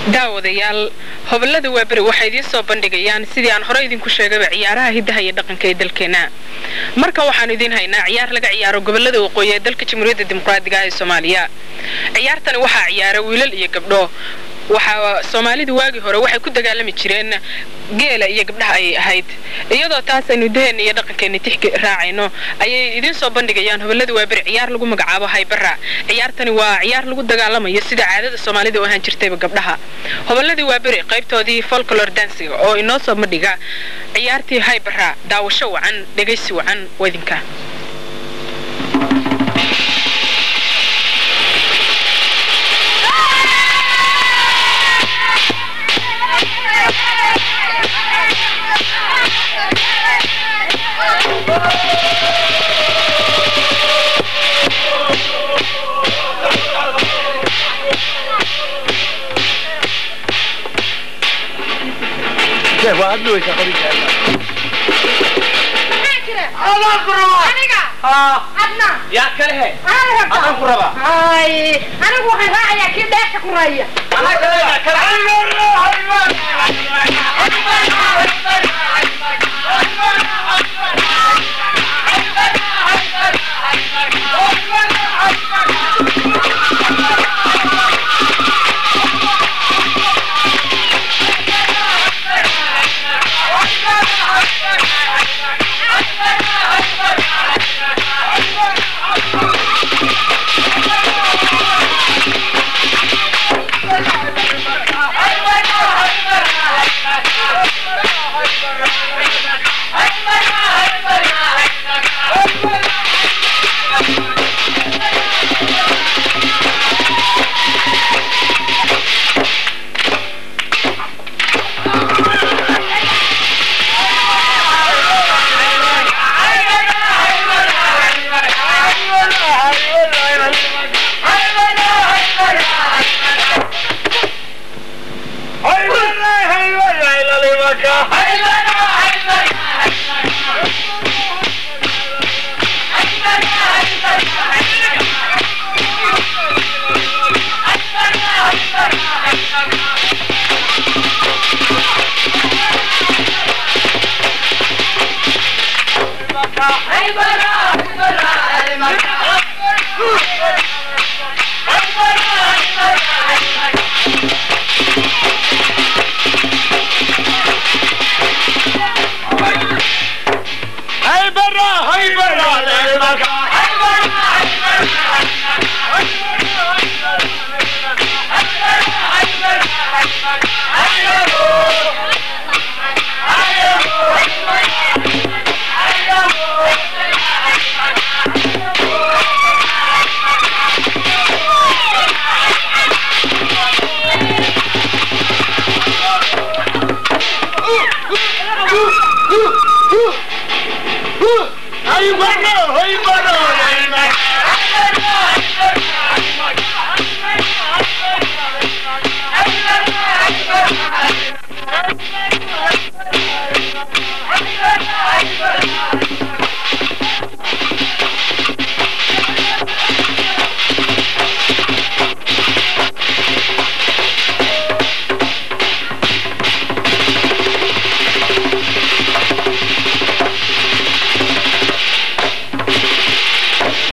daawadayaal hobolada waaberi waxay idiin soo bandhigayaan sidii aan hore idinku sheegayba ciyaaraha hiddaha iyo dhaqanka ee dalkeena markan waxaanu idiin haynaa ciyaar laga ciyaaro gobolada waqooyi ee dalka jamhuuriyadda dimuqraadiga ee soomaaliya ciyaartani waxaa ciyaara wiilal iyo gabdho waxaa soomaalidu waagii hore waxay ku dagaalami jireen geela iyo gabdhaha ayay ahayd iyadoo taas aynu daheena iyo dhaqankeena tixki raacayno ayay idiin soo bandhigayaan hobolada waaberi ciyaar lagu magacaabo haybara ciyaartani waa ciyaar lagu dagaalamayo sida caadada soomaalida u ahaan jirtayba gabdhaha hoboladii waaberi qaybtoodii folklor dansiga oo inoo soo bandhiga ciyaartii haybara daawasho wacan dhegaysi wacan wadinka yaa kale he adaan ku rabaa anigu waxaan raacayaa kii dheesha ku raaya anaa kale